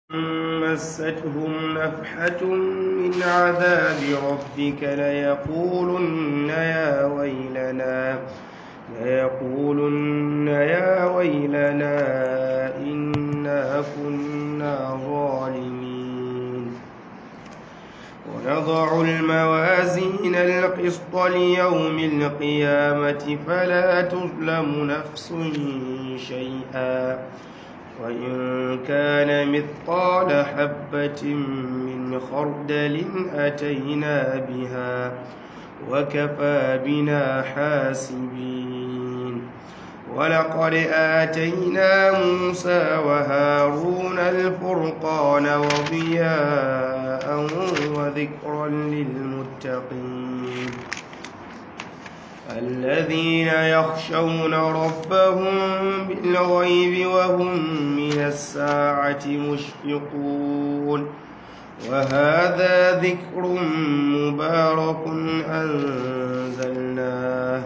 مستهم نفحة من عذاب ربك ليقولن يا ويلنا ليقولن يا ويلنا إنا كنا ظالمين ونضع الموازين القسط ليوم القيامة فلا تظلم نفس شيئا وإن كان مثقال حبة من خردل أتينا بها وكفى بنا حاسبين ولقد آتينا موسى وهارون الفرقان وضياء وذكرا للمتقين الذين يخشون ربهم بالغيب وهم من الساعة مشفقون وهذا ذكر مبارك أنزلناه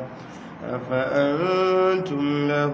أفأنتم له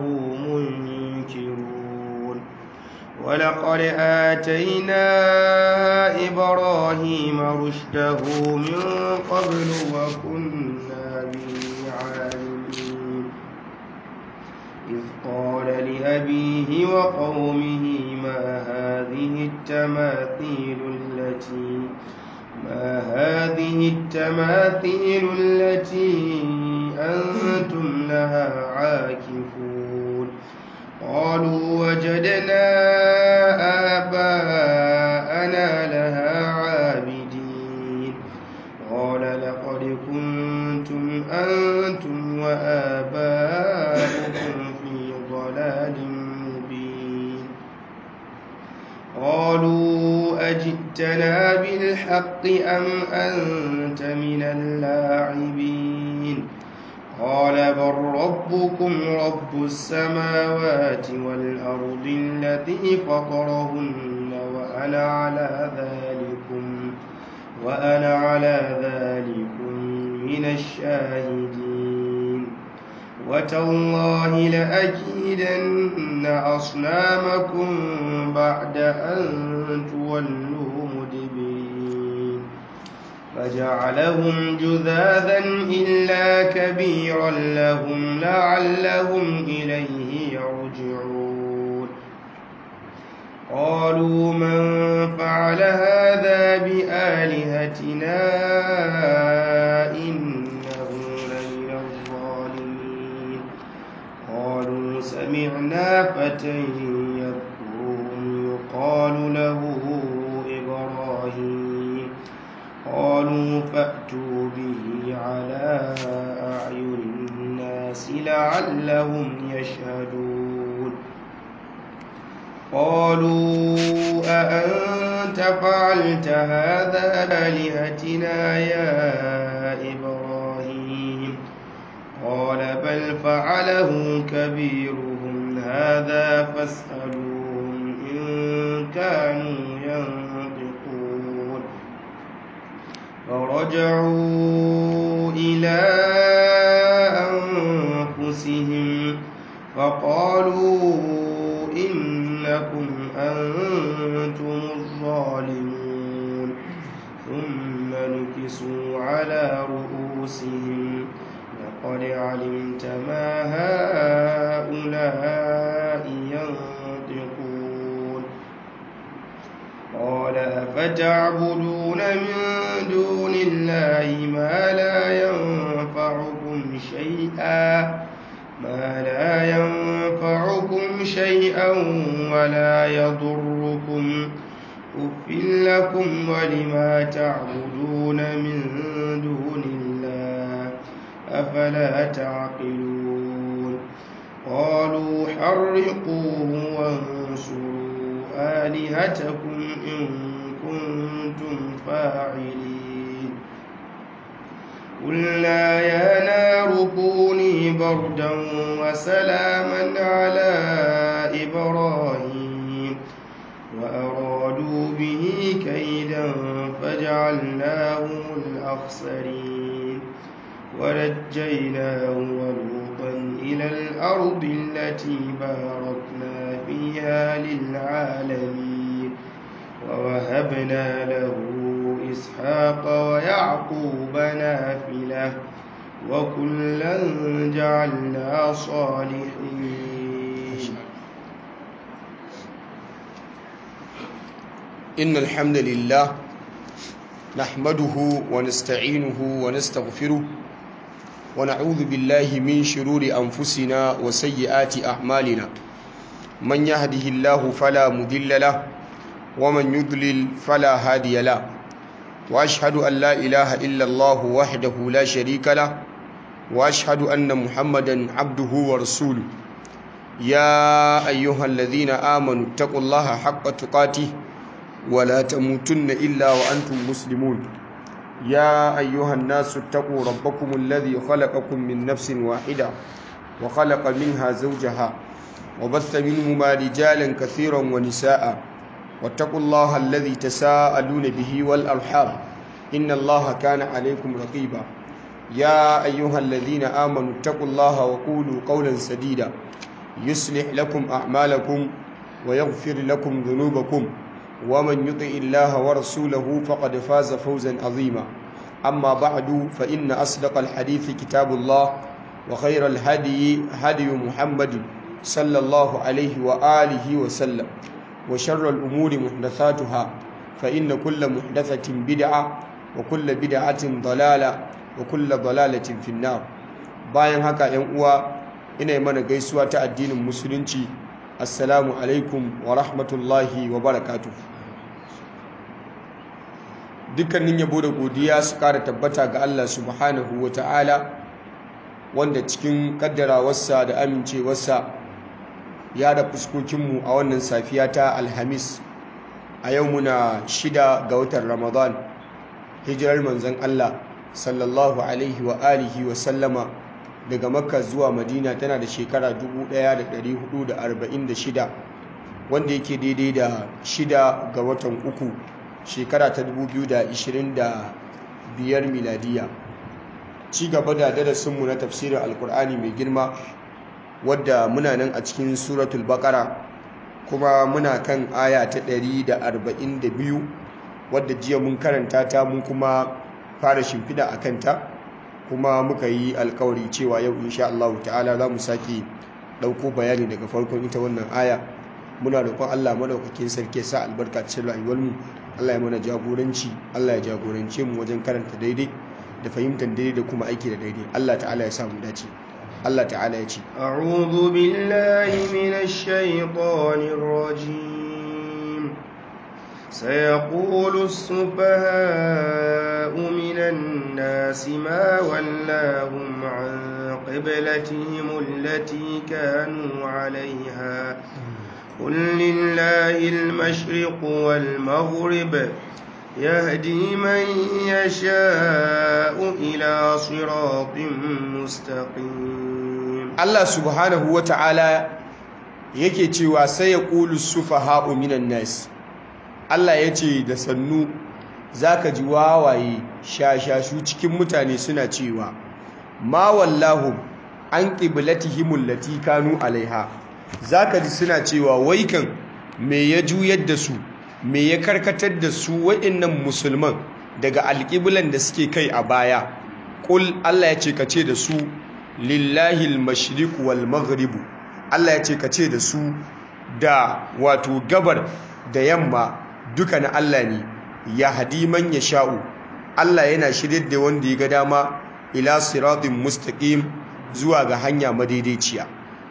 منكرون ولقد آتينا إبراهيم رشده من قبل وكنا به عالمين إذ قال لأبيه وقومه ما هذه التماثيل التي ما هذه التماثيل التي أنتم لها عاكفون قالوا وجدنا آباءنا لها عابدين قال لقد كنتم أنتم وآباؤكم في ضلال مبين قالوا أجئتنا بالحق أم أنت من اللاعبين قال بل ربكم رب السماوات والأرض الذي فطرهن وأنا على ذلكم وأنا على ذلكم من الشاهدين وتالله لأكيدن أصنامكم بعد أن تولوا مدبرين فجعلهم جذاذا إلا كبيرا لهم لعلهم إليه يرجعون قالوا من فعل هذا بآلهتنا إنه لمن الظالمين قالوا سمعنا فتى يذكرهم يقال له إبراهيم قالوا فأتوا به على أعين الناس لعلهم يشهدون قالوا أأنت فعلت هذا بآلهتنا يا إبراهيم قال بل فعله كبيرهم هذا فاسألوهم إن كانوا ينطقون فرجعوا إلى أنفسهم فقالوا إنكم أنتم الظالمون ثم نكسوا على رؤوسهم لقد علمت ما هؤلاء ينطقون قال أفتعبدون من دون الله ما لا ينفعكم شيئا ما لا ينفعكم شيئا ولا يضركم أف لكم ولما تعبدون من دون الله أفلا تعقلون قالوا حرقوه وانصروا آلهتكم إن كنتم فاعلين قلنا يا نار كوني بردا وسلاما على إبراهيم وأرادوا به كيدا فجعلناهم الأخسرين ونجيناه ولوطا إلى الأرض التي باركنا فيها للعالمين ووهبنا له إسحاق ويعقوب نافلة وكلا جعلنا صالحين إن الحمد لله نحمده ونستعينه ونستغفره ونعوذ بالله من شرور أنفسنا وسيئات أعمالنا من يهده الله فلا مضل له ومن يضلل فلا هادي له وأشهد أن لا إله إلا الله وحده لا شريك له وأشهد أن محمدا عبده ورسوله يا أيها الذين آمنوا اتقوا الله حق تقاته ولا تموتن إلا وأنتم مسلمون يا أيها الناس اتقوا ربكم الذي خلقكم من نفس واحدة وخلق منها زوجها وبث منهما رجالا كثيرا ونساء واتقوا الله الذي تساءلون به والأرحام إن الله كان عليكم رقيبا يا أيها الذين آمنوا اتقوا الله وقولوا قولا سديدا يصلح لكم أعمالكم ويغفر لكم ذنوبكم ومن يطع الله ورسوله فقد فاز فوزا عظيما أما بعد فإن أصدق الحديث كتاب الله وخير الهدي هدي محمد صلى الله عليه وآله وسلم وشر الأمور محدثاتها فإن كل محدثة بدعة وكل بدعة ضلالة وكل ضلالة في النار bayan haka ‘yan uwa ina mana gaisuwa ta addinin musulunci assalamu alaikum wa rahmatullahi wa barakatu dukkanin yabo da godiya su kara tabbata ga Allah subhanahu wa ta'ala wanda cikin kaddarawarsa da amincewarsa ya da fuskokinmu a wannan safiya ta alhamis a yau muna shida ga watan ramadan hijirar manzon Allah sallallahu alaihi wa alihi wa sallama daga makka zuwa madina tana da shekara 1446 wanda yake daidai da shida ga watan uku shekara ta 2025 miladiya ci gaba da darasinmu na tafsirin alkur'ani mai girma wadda muna nan a cikin suratul bakara kuma muna kan aya ta 142 wadda jiya mun karanta ta mun kuma fara shimfida a kanta kuma muka yi alkawari cewa yau insha Allah ta'ala za mu sake ɗauko bayani daga farkon ita wannan aya muna roƙon Allah madaukakin sarki sa albarka cikin rayuwarmu Allah ya mana jagoranci Allah ya jagorance mu wajen karanta daidai da fahimtar daidai da kuma aiki da daidai Allah ta'ala ya sa mu dace Allah ta'ala ya ce a'udhu billahi minash shaitanir rajim سيقول السفهاء من الناس ما ولاهم عن قبلتهم التي كانوا عليها قل لله المشرق والمغرب يهدي من يشاء إلى صراط مستقيم الله سبحانه وتعالى yake cewa sai ya ƙulu sufaha'u minan nas Allah ya ce da sannu za ka ji wawaye shashashu cikin mutane suna cewa ma wallahu an ƙiblatihimul lati kanu alaiha za ka ji suna cewa wai kan me ya juyar da su me ya karkatar da su waɗannan musulman daga alƙiblan da suke kai a baya ƙul Allah ya ce ka ce da su lillahi al-mashriq wal maghribu Allah ya ce ka ce da su da wato gabar da yamma duka na Allah ne ya hadi man ya sha'u Allah yana shirye da wanda ya ga dama ila siratin mustaqim zuwa ga hanya madaidaiciya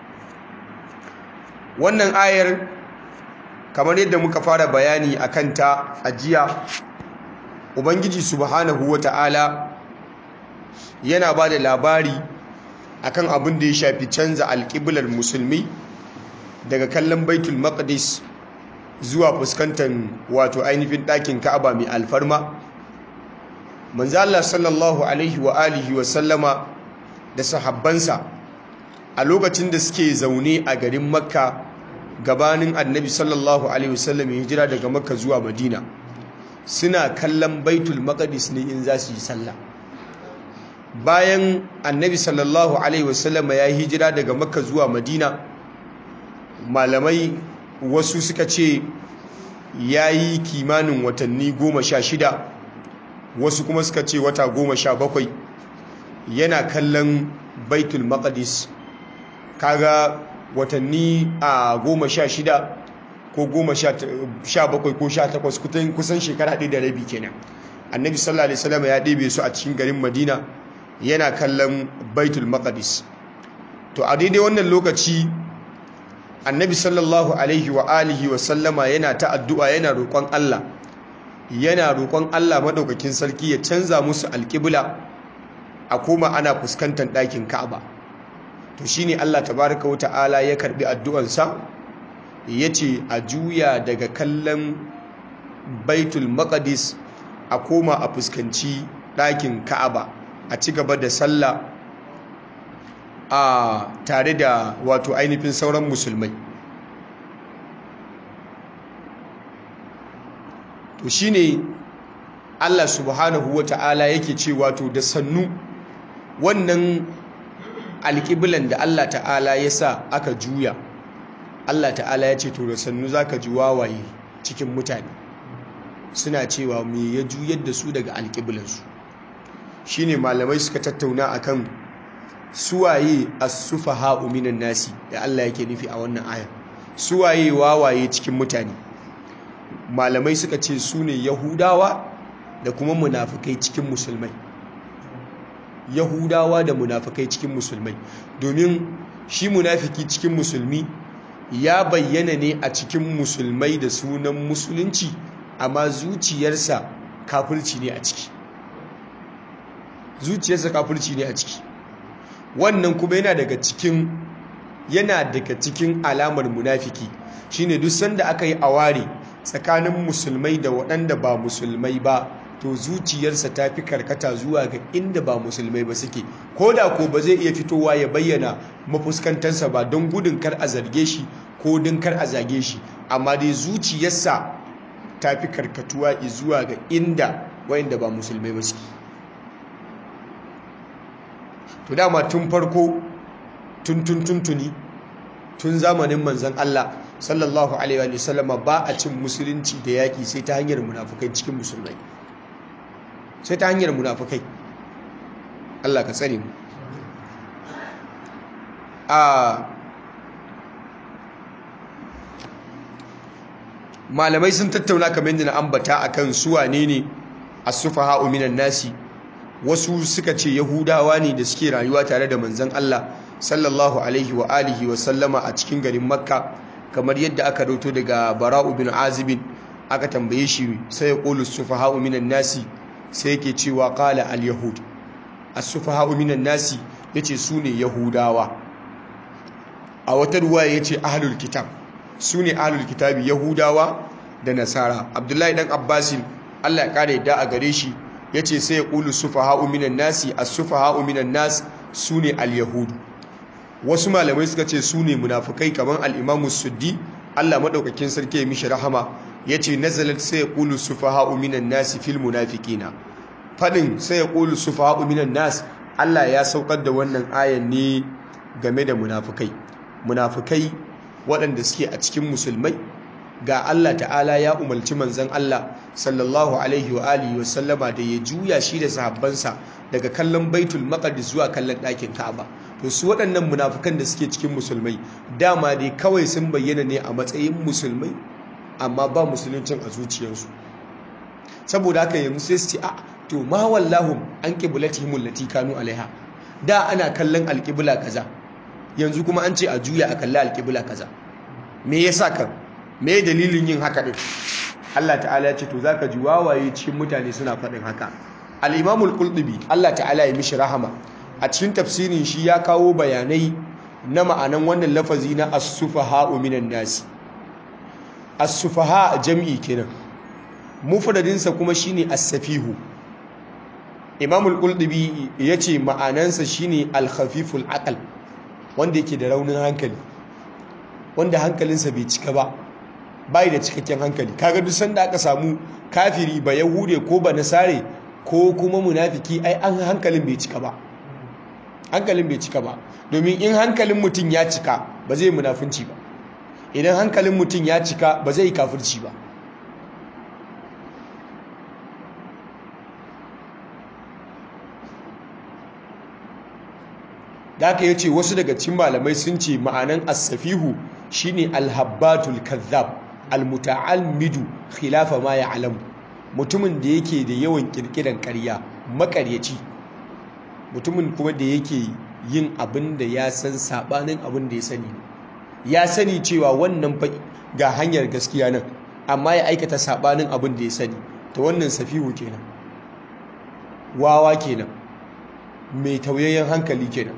wannan ayar kamar yadda muka fara bayani a kanta a jiya ubangiji subhanahu wata'ala yana ba da labari akan abin da ya shafi canza alƙiblar musulmi daga kallon baitul maqdis zuwa fuskantar wato ainihin ɗakin ka'aba mai alfarma manzo Allah sallallahu alaihi wa alihi wa sallama da sahabbansa a lokacin da suke zaune a garin makka gabanin annabi sallallahu alaihi wasallam ya hijira daga makka zuwa madina suna kallon baitul maqdis ne in za su yi sallah bayan annabi sallallahu alaihi wasallam ya hijira daga makka zuwa madina malamai wasu suka ce ya yi kimanin watanni goma sha shida wasu kuma suka ce wata goma sha bakwai yana kallon baitul maqdis kaga watanni a goma sha shida ko goma sha bakwai ko sha takwas kusan shekara ɗaya da rabi kenan annabi sallallahu alaihi wasallam ya ɗebe su a cikin garin madina yana kallon baitul maqdis to a daidai wannan lokaci annabi sallallahu alaihi wa alihi wa sallama yana ta addu'a yana roƙon Allah yana roƙon Allah madaukakin sarki ya canza musu alƙibla a koma ana fuskantar ɗakin Ka'aba to shine Allah tabaraka wa ta'ala ya karbi addu'ansa yace a juya daga kallon baitul maqdis a koma a fuskanci ɗakin Ka'aba a ci gaba da sallah a tare da wato ainihin sauran musulmai to shine Allah subhanahu wa ta'ala yake ce wato da sannu wannan alƙiblan da Allah ta'ala ya sa aka juya Allah ta'ala ya ce to da sannu za ka ji wawaye cikin mutane suna cewa me ya juyar da su daga alƙiblansu shine malamai suka tattauna akan suwaye as-sufaha'u minan nasi da Allah yake nufi a wannan aya suwaye wawaye cikin mutane malamai suka ce su ne yahudawa da kuma munafukai cikin musulmai yahudawa da munafukai cikin musulmai domin shi munafiki cikin musulmi ya bayyana ne a cikin musulmai da sunan musulunci amma zuciyarsa kafirci ne a ciki zuciyarsa kafirci ne a ciki wannan kuma yana daga cikin yana daga cikin alamar munafiki shine duk sanda aka yi aware tsakanin musulmai da waɗanda ba musulmai ba to zuciyarsa ta fi karkata zuwa ga inda ba musulmai ba suke ko da ko ba zai iya fitowa ya bayyana mafuskantarsa ba don gudun kar a zarge shi ko don kar a zage shi amma dai zuciyarsa ta fi karkatuwa zuwa ga inda wayanda ba musulmai ba suke to dama tun farko tun tun tuntuni tun zamanin manzon Allah sallallahu alaihi wa sallama ba a cin musulunci da yaki sai ta hanyar munafukai cikin musulmai sai ta hanyar munafukai Allah ka tsare mu a malamai sun tattauna kamar yadda na ambata akan su wane ne as-sufaha'u minan nasi wasu suka ce yahudawa ne da suke rayuwa tare da manzon Allah sallallahu alaihi wa alihi wa sallama a cikin garin makka kamar yadda aka rauto daga bara'u bin azibin aka tambaye shi sai ya qulu sufaha'u minan nasi sai yake cewa qala al-yahud as-sufaha'u minan nasi yace su ne yahudawa a wata ruwaya yace ahlul kitab su ne ahlul kitabi yahudawa da nasara abdullahi dan abbasin Allah ya kare yadda a gare shi yace sai ya qulu sufaha'u minan nasi as-sufaha'u minan nas su ne al-yahud wasu malamai suka ce su ne munafukai kamar al-imamu suddi Allah madaukakin sarki ya mishi rahama yace nazalat sai ya qulu sufaha'u minan nasi fil munafiqina fadin sai ya qulu sufaha'u minan nas Allah ya saukar da wannan ayan ne game da munafukai munafukai waɗanda suke a cikin musulmai ga Allah ta'ala ya umarci manzon Allah sallallahu alaihi wa alihi wa sallama da ya juya shi da sahabbansa daga kallon baitul maqdis zuwa kallon ɗakin Ka'aba to su waɗannan munafukan da suke cikin musulmai dama dai kawai sun bayyana ne a matsayin musulmai amma ba musuluncin a zuciyarsu saboda haka yanzu sai su ce a to ma wallahum an qiblatihim allati kanu alaiha da ana kallon alqibla kaza yanzu kuma an ce a juya a kalli alqibla kaza me yasa kan me dalilin yin haka din Allah ta'ala ya ce to zaka ji wawaye cikin mutane suna faɗin haka al-imam al-qurtubi Allah ta'ala ya mishi rahama a cikin tafsirin shi ya kawo bayanai na ma'anan wannan lafazi na as-sufaha'u minan nasi as-sufaha jam'i kenan mufradinsa kuma shine as-safihu imam al-qurtubi yace ma'anansa shine al-khafiful aql wanda yake da raunin hankali wanda hankalinsa bai cika ba bai da cikakken hankali kaga duk sanda aka samu kafiri ba yahude ko ba nasare ko kuma munafiki ai an hankalin bai cika ba hankalin bai cika ba domin in hankalin mutum ya cika ba zai munafunci ba idan hankalin mutum ya cika ba zai kafirci ba da aka yace wasu daga cikin malamai sun ce ma'anan as-safihu shine al-habbatul kazzab al-muta'almidu khilafa ma ya'lamu mutumin da yake da yawan kirkiran ƙarya makaryaci mutumin kuma da yake yin abin da ya san sabanin abin da ya sani ya sani cewa wannan ga hanyar gaskiya nan amma ya aikata sabanin abin da ya sani ta wannan safihu kenan wawa kenan mai tauyayyen hankali kenan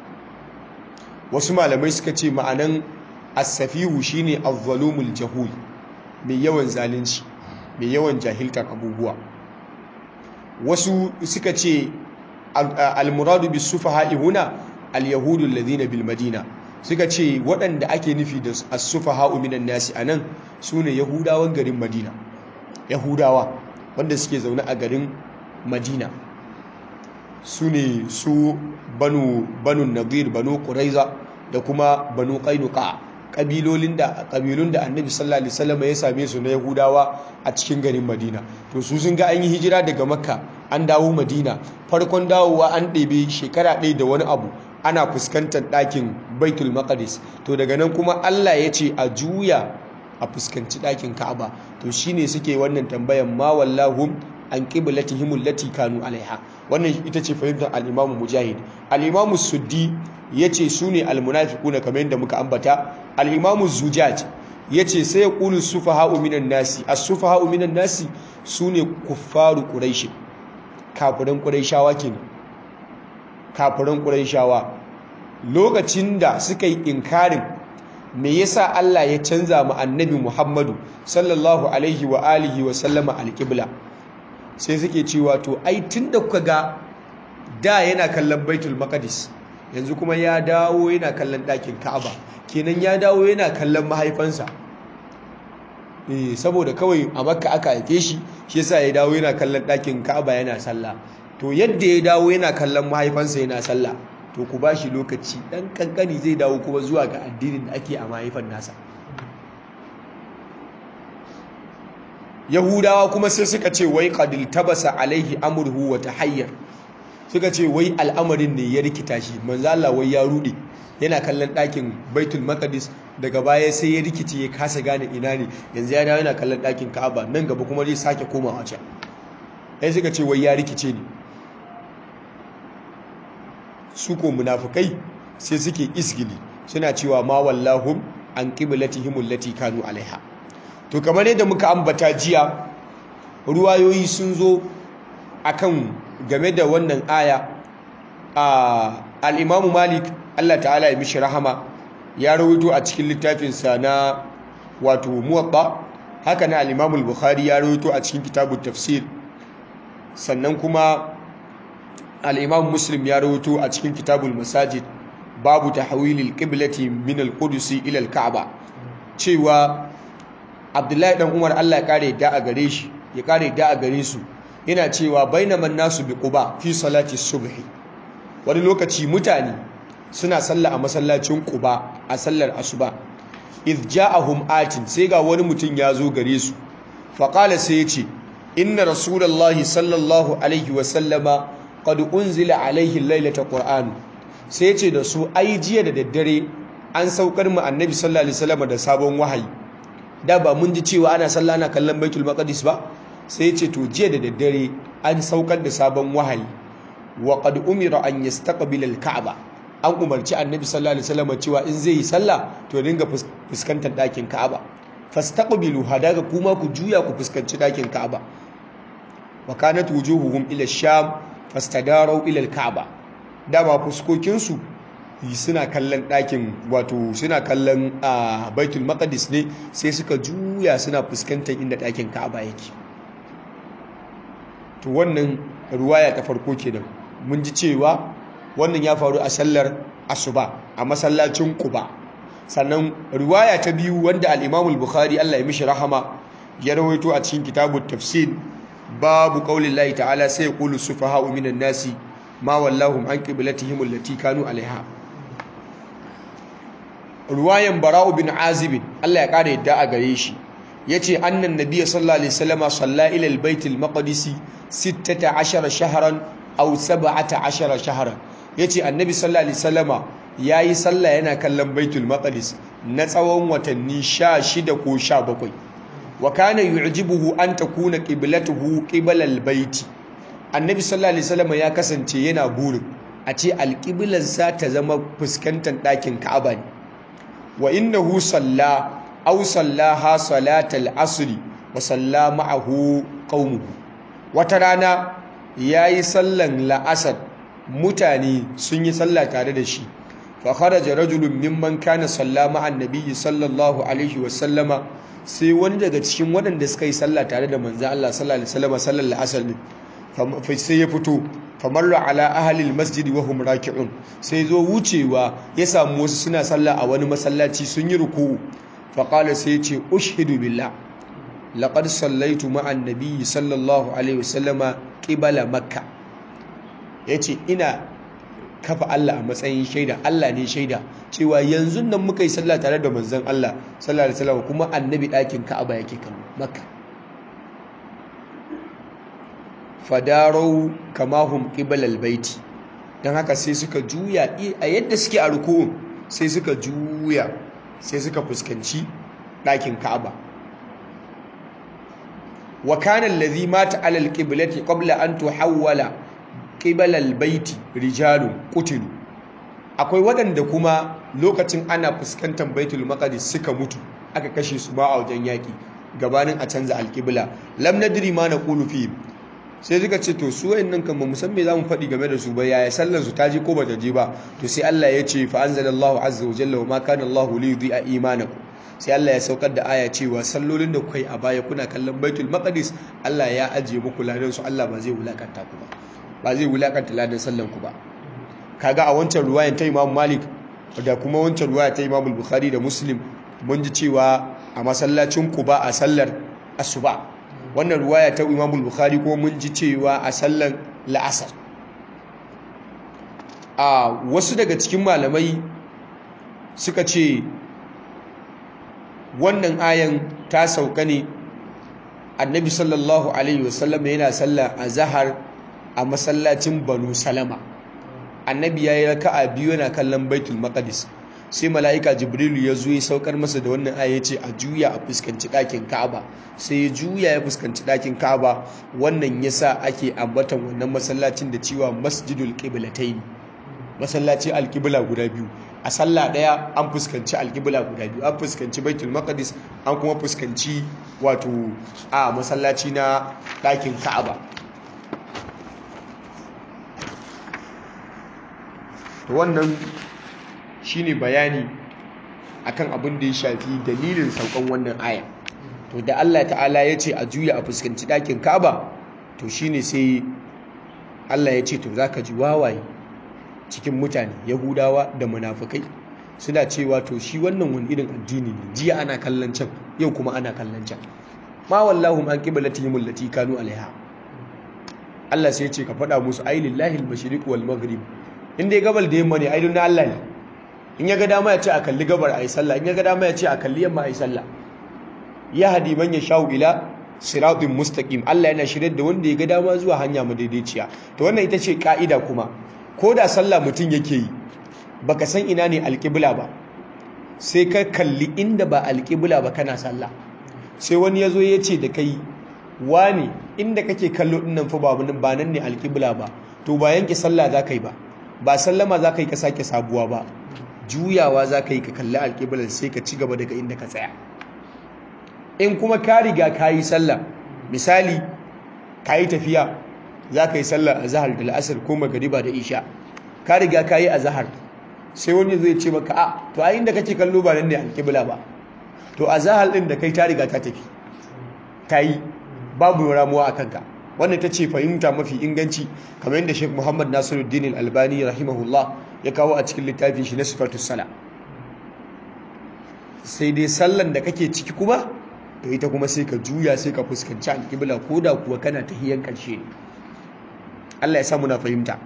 wasu malamai suka ce ma'anan as-safihu shine az-zalumul jahul mai yawan zalunci mai yawan jahiltar abubuwa wasu suka ce al-muradu bis sufaha'i huna al-yahudu alladhina bil madina suka ce waɗanda ake nufi da as-sufaha'u minan nasi anan sune yahudawan garin madina yahudawa wanda suke zaune a garin madina su ne su banu banu nadir banu quraiza da kuma banu qainuqa kabilolin da kabilun da annabi sallallahu alaihi wasallam ya same su na yahudawa a cikin garin madina to su sun ga an yi hijira daga makka an dawo madina farkon dawowa an ɗebe shekara ɗaya da wani abu ana fuskantar ɗakin baitul maqdis to daga nan kuma allah ya ce a juya a fuskanci ɗakin ka'aba to shine suke wannan tambayan ma wallahum an qiblatihim allati kanu alaiha wannan ita ce fahimtar al-Imam Mujahid al-Imam Suddi yace sune al-munafiquna kamar yadda muka ambata al-Imam Zujaj yace sai yaqulu sufaha'u minan nasi as-sufaha'u minan nasi sune kuffaru quraish kafiran quraishawa kenan kafiran quraishawa lokacin da suka yi inkarin me yasa Allah ya canza mu annabi Muhammadu sallallahu alaihi wa alihi wa sallama al-qibla sai suke cewa to ai tunda kuka ga da yana kallon Baitul Maqdis yanzu kuma ya dawo yana kallon ɗakin Ka'aba kenan ya dawo yana kallon mahaifansa eh saboda kawai a Makka aka haife shi shi yasa ya dawo yana kallon ɗakin Ka'aba yana sallah to yadda ya dawo yana kallon mahaifansa yana sallah to ku ba shi lokaci ɗan kankani zai dawo kuma zuwa ga addinin da ake a mahaifan nasa yahudawa kuma sai suka ce wai qadil tabasa alaihi amurhu wa tahayyar suka ce wai al'amarin ne ya rikita shi manzo Allah wai ya rude yana kallon ɗakin baitul maqdis daga baya sai ya rikice ya kasa gane ina ne yanzu ya dawo yana kallon ɗakin ka'aba nan gaba kuma zai sake komawa can sai suka ce wai ya rikice ne su ko munafukai sai suke isgili suna cewa ma wallahum an qiblatihim allati kanu alaiha to kamar yadda muka ambata jiya ruwayoyi sun zo akan game da wannan aya al-Imam Malik Allah ta'ala ya mishi rahama ya rawaito a cikin littafinsa na wato Muwatta haka na al-Imam al-Bukhari ya rawaito a cikin kitabut tafsir sannan kuma al'imam muslim ya rahoto a cikin kitabul masajid babu ta hawilil ƙiblati min al-kudusi ilal ka'aba cewa abdullahi ɗan umar allah ya ƙare da a gare shi ya ƙare da a gare su yana cewa bainaman nasu bi quba fi salati subhi wani lokaci mutane suna sallah a masallacin quba a sallar asuba idh ja'ahum atin sai ga wani mutum ya zo gare su faqala sai ya ce inna rasulullahi sallallahu alaihi wa sallama qad unzila alaihi lailata qur'an sai ce da su ai jiya da daddare an saukar mu annabi sallallahu alaihi wasallam da sabon wahayi da ba mun ji cewa ana sallah ana kallon baitul maqdis ba sai ce to jiya da daddare an saukar da sabon wahayi wa qad umira an yastaqbila al-ka'ba an umarci annabi sallallahu alaihi wasallam cewa in zai yi sallah to dinga fuskantar dakin ka'aba fastaqbilu hadaga kuma ku juya ku fuskanci dakin ka'aba wa kanat wujuhuhum ila sham fastadarau ilal ka'aba dama fuskokinsu suna kallon ɗakin wato suna kallon a baitul maqdis ne sai suka juya suna fuskantar inda ɗakin ka'aba yake to wannan ruwaya ta farko kenan mun ji cewa wannan ya faru a sallar asuba a masallacin quba sannan ruwaya ta biyu wanda al-imam al-bukhari Allah ya mishi rahama ya rawaito a cikin kitabut tafsir babu qaulin lahi ta'ala sai yaqulu sufaha'u minan nasi ma wallahum an qiblatihim allati kanu alaiha ruwayan bara'u bin azib Allah ya kare yadda a gare shi yace annan nabiy sallallahu alaihi wasallama salla ila albayt almaqdis 16 shahran aw 17 shahran yace annabi sallallahu alaihi wasallama yayi sallah yana kallon baitul maqdis na tsawon watanni 16 ko 17 wa kana yu'jibuhu an takuna qiblatuhu qiblal baiti annabi sallallahu alaihi wasallama ya kasance yana burin a ce alqiblarsa ta zama fuskantar ɗakin ka'aba ne wa innahu salla aw sallaha salatal asri wa salla ma'ahu qaumuhu wata rana yayi sallan la'asar mutane sun yi sallah tare da shi fa kharaja rajulun mimman kana salla ma'an nabiyyi sallallahu alaihi wa sallama sai wani daga cikin waɗanda suka yi sallah tare da manzon Allah sallallahu alaihi wa sallama sallar la'asar ne sai ya fito famarra ala ahalil masjidi wa hum raki'un sai zo wucewa ya samu wasu suna sallah a wani masallaci sun yi ruku'u fa qala sai ya ce ushhidu billah laqad sallaitu ma'an nabiyyi sallallahu alaihi wasallama qibala makka yace ina kafa Allah a matsayin shaida Allah ne shaida cewa yanzu nan muka yi sallah tare da manzon Allah sallallahu alaihi wasallam kuma annabi ɗakin Ka'aba yake kallo makka fadarau kamahum qibalal baiti dan haka sai suka juya a yadda suke a ruku'un sai suka juya sai suka fuskanci ɗakin Ka'aba wa kana allazi mata ala alqiblati qabla an tuhawwala qibalal baiti rijalun qutilu akwai waɗanda kuma lokacin ana fuskantar baitul maqdis suka mutu aka kashe su ba a wajen yaki gabanin a canza alqibla lam nadri ma naqulu fi sai suka ce to su wayannan kan ba musan me zamu faɗi game da su ba yaya sallar su ta je ko bata je ba to sai Allah ya ce fa anzalallahu azza wa jalla wa ma kana Allahu li yudhi'a imanakum sai Allah ya saukar da aya cewa sallolin da kuka yi a baya kuna kallon Baitul Maqdis Allah ya ajiye muku ladan su Allah ba zai wulakanta ku ba ba zai wulakanta ladan sallan ku ba kaga a wancan ruwayan ta Imam Malik da kuma wancan ruwaya ta Imam Bukhari da Muslim mun ji cewa a masallacin Quba a sallar asuba wannan ruwaya ta imamul bukhari kuma mun ji cewa a sallan la'asar a wasu daga cikin malamai suka ce wannan ayan ta sauka ne annabi sallallahu alaihi wasallam yana sallah a zahar a masallacin banu salama annabi ya yi raka'a biyu yana kallon baitul maqdis sai mala'ika jibrilu ya zo ya saukar masa da wannan aya ce a juya a fuskanci ɗakin ka'aba sai ya juya ya fuskanci ɗakin ka'aba wannan yasa ake ambatan wannan masallacin da cewa masjidul qiblatayn masallaci alqibla guda biyu a sallah ɗaya an fuskanci alqibla guda biyu an fuskanci baitul maqdis an kuma fuskanci wato a masallaci na ɗakin ka'aba to wannan shine bayani akan abin da ya shafi dalilin saukan wannan aya to da Allah ta'ala ya ce a juya a fuskanci ɗakin Ka'aba to shine sai Allah ya ce to zaka ji wawaye cikin mutane Yahudawa da munafukai suna cewa to shi wannan wani irin addini ne jiya ana kallon can yau kuma ana kallon can ma wallahu an qiblatihim allati kanu alaiha Allah sai ya ce ka faɗa musu ai lillahi al-mashriq wal maghrib inda gabal da yamma ne ai na Allah ne in ya ga dama ya ce a kalli gabar a yi sallah in ya ga dama ya ce a kalli yamma a yi sallah ya hadi man ya sha'u ila siratin mustaqim Allah yana shirye da wanda ya ga dama zuwa hanya madaidaiciya to wannan ita ce ka'ida kuma ko da sallah mutum yake yi baka san ina ne alƙibla ba sai ka kalli inda ba alƙibla ba kana sallah sai wani ya zo ya ce da kai wani inda kake kallo dinnan fa ba nan ne alƙibla ba to ba yanke sallah za ka yi ba ba sallama za ka yi ka sake sabuwa ba juyawa za ka yi ka kalli alƙiblar sai ka ci gaba daga inda ka tsaya in kuma ka riga ka yi sallah misali ka yi tafiya za ka yi sallah a zahar da la'asar ko magariba da isha ka riga ka yi a zahar sai wani zai ce maka a to a inda kake kallo ba nan ne alƙibla ba to a zahar ɗin da kai ta riga ta tafi ta yi babu ramuwa a kanka wannan ta ce fahimta mafi inganci kamar yadda Sheikh Muhammad Nasiruddin Al-Albani rahimahullah ya kawo a cikin littafin shi na Sifatus Sala sai dai sallan da kake ciki kuma to ita kuma sai ka juya sai ka fuskanci alƙibla koda kuwa kana tahiyan ƙarshe ne Allah ya sa muna fahimta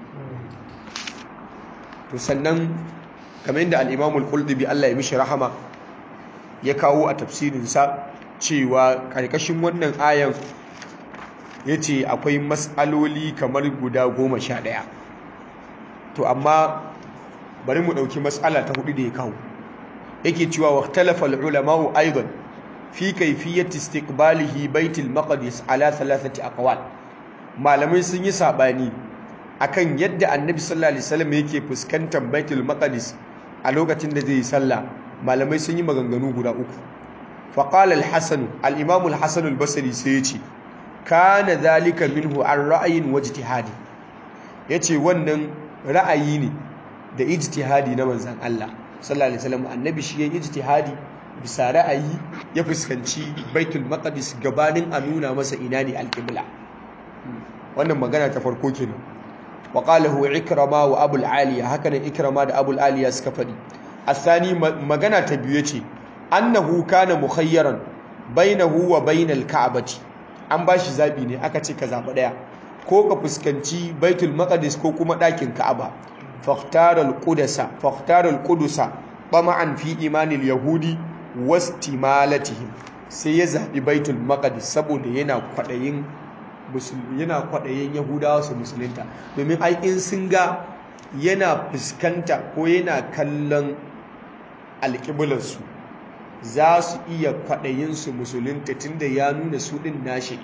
to sannan kamar yadda al-Imam al-Qurtubi Allah ya mishi rahama ya kawo a tafsirin sa cewa karkashin wannan ayan ya ce akwai matsaloli kamar guda goma sha ɗaya to amma bari mu ɗauki matsala ta hudu da ya kawo yake cewa waqtalafa al-ulama'u aidan fi kayfiyyati istiqbalihi baitul maqdis ala thalathati aqwal malamai sun yi sabani akan yadda annabi sallallahu alaihi wasallam yake fuskantar baitul maqdis a lokacin da zai yi sallah malamai sun yi maganganu guda uku faqala al-hasan al-imam al-hasan al-basri sai ya ce kana dhalika minhu an ra'ayin wajtihadi yace wannan ra'ayi ne da ijtihadi na manzon Allah sallallahu alaihi wasallam annabi shi yayin ijtihadi bisa ra'ayi ya fuskanci baitul maqdis gabanin a nuna masa ina ne al-qibla wannan magana ta farko kenan wa qalahu ikrama wa abul aliya haka ne ikrama da abul aliya suka fadi asani magana ta biyu yace annahu kana mukhayyaran bainahu wa bainal ka'bati an bashi zabi ne aka ce ka zaba daya ko ka fuskanci baitul maqdis ko kuma dakin ka'aba فاختار القدس فاختار القدس طمعا في ايمان اليهود واستمالتهم sai ya zaɓi baitul maqdis saboda yana kwaɗayin yana kwaɗayin yahudawa su musulunta domin ai in sun ga yana fuskanta ko yana kallon alƙiblarsu za su iya kwaɗayin su musulunta tunda ya nuna su ɗin nashi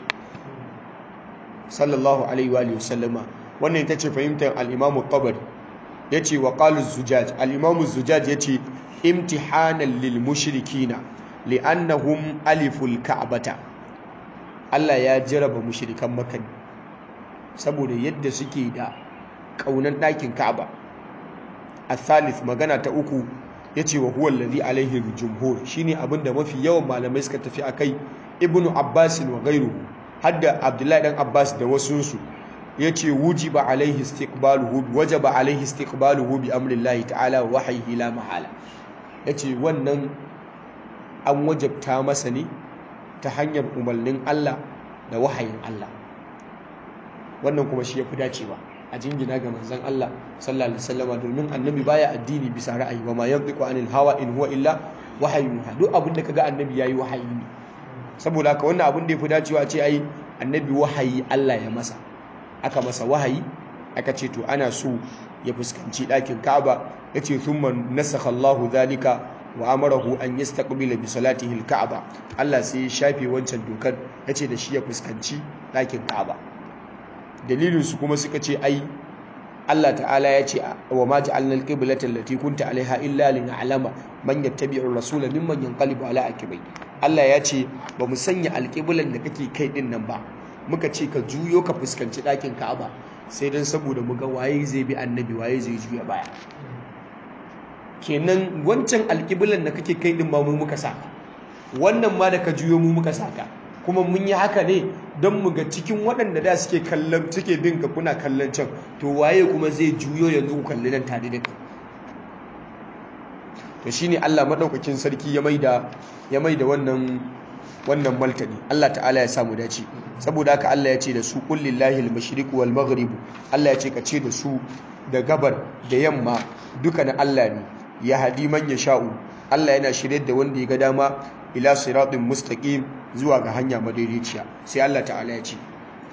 sallallahu alaihi wa sallama wannan ita ce fahimtar al-imamu tabari ya ce wa ƙalus zujaj al'imamu zujaj ya ce imtihanan lil mushrikina li'annahum aliful ka'abata Allah ya jaraba mushrikan makani saboda yadda suke da ƙaunan ɗakin ka'aba a thalith magana ta uku ya ce wa huwa lalzi alaihi jumhur shine abinda mafi yawan malamai suka tafi a kai ibnu abbasin wa gairu hadda abdullahi dan abbas da wasunsu ya ce wujiba alaihi istiqbaluhu wajaba alaihi istiqbaluhu bi amrillahi ta'ala wa wahyihi la mahala yace wannan an wajabta masa ne ta hanyar umarnin Allah da wahayin Allah wannan kuma shi yafi dacewa a jingina ga manzon Allah sallallahu alaihi wasallam domin annabi baya addini bisa ra'ayi wa ma yantiqu anil hawa in huwa illa wahyun duk abin da kaga annabi yayi wahayi ne saboda haka wannan abin da yafi dacewa ce ai annabi wahayi Allah ya masa aka masa wahayi aka ce to ana so ya fuskanci ɗakin Ka'aba yace thumma nasakha Allahu zalika wa amarahu an yastaqbila bi salatihi al-Ka'aba Allah sai ya shafe wancan dokar yace da shi ya fuskanci ɗakin Ka'aba dalilin su kuma suka ce ai Allah ta'ala ya ce wa ma ja'alna al-qiblata allati kunta 'alaiha illa lin'alama man yattabi'u ar-rasula mimman yanqalibu 'ala aqibai Allah ya ce ba mu sanya alƙiblan da kake kai din nan ba muka ce ka juyo ka fuskanci ɗakin ka'aba sai don saboda muga waye zai bi annabi waye zai juya baya kenan wancan alƙiblan da kake kai din ba mu muka saka wannan ma da ka juyo mu muka saka kuma mun yi haka ne don mu ga cikin waɗanda da suke kallon suke bin ka kuna kallon can to waye kuma zai juyo yanzu ku kalli nan tare da kai to shine Allah madaukakin sarki ya maida ya maida wannan wannan maltani Allah ta'ala ya samu dace saboda haka Allah ya ce da su qul lillahi al-mashriq wal maghrib Allah ya ce ka ce da su da gabar da yamma duka na Allah ne ya hadi man sha'u. Allah yana shirye da wanda ya ga dama ila siratin mustaqim zuwa ga hanya madaidaiciya sai Allah ta'ala ya ce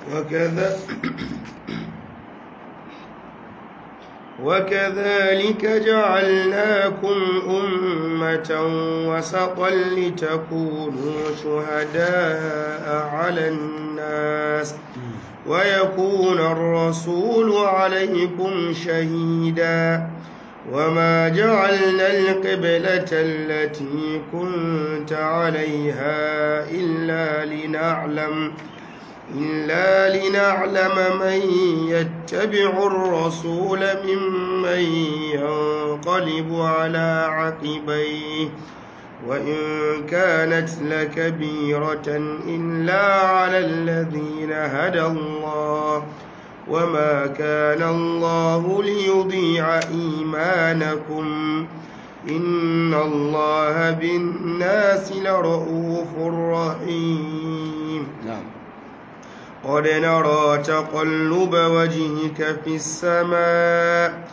وكذلك جعلناكم أمة وسطا لتكونوا شهداء على الناس ويكون الرسول عليكم شهيدا وما جعلنا القبلة التي كنت عليها إلا لنعلم إلا لنعلم من يتبع الرسول ممن ينقلب على عقبيه وإن كانت لكبيرة إلا على الذين هدى الله وما كان الله ليضيع إيمانكم إن الله بالناس لرؤوف رحيم نعم قد نرى تقلب وجهك في السماء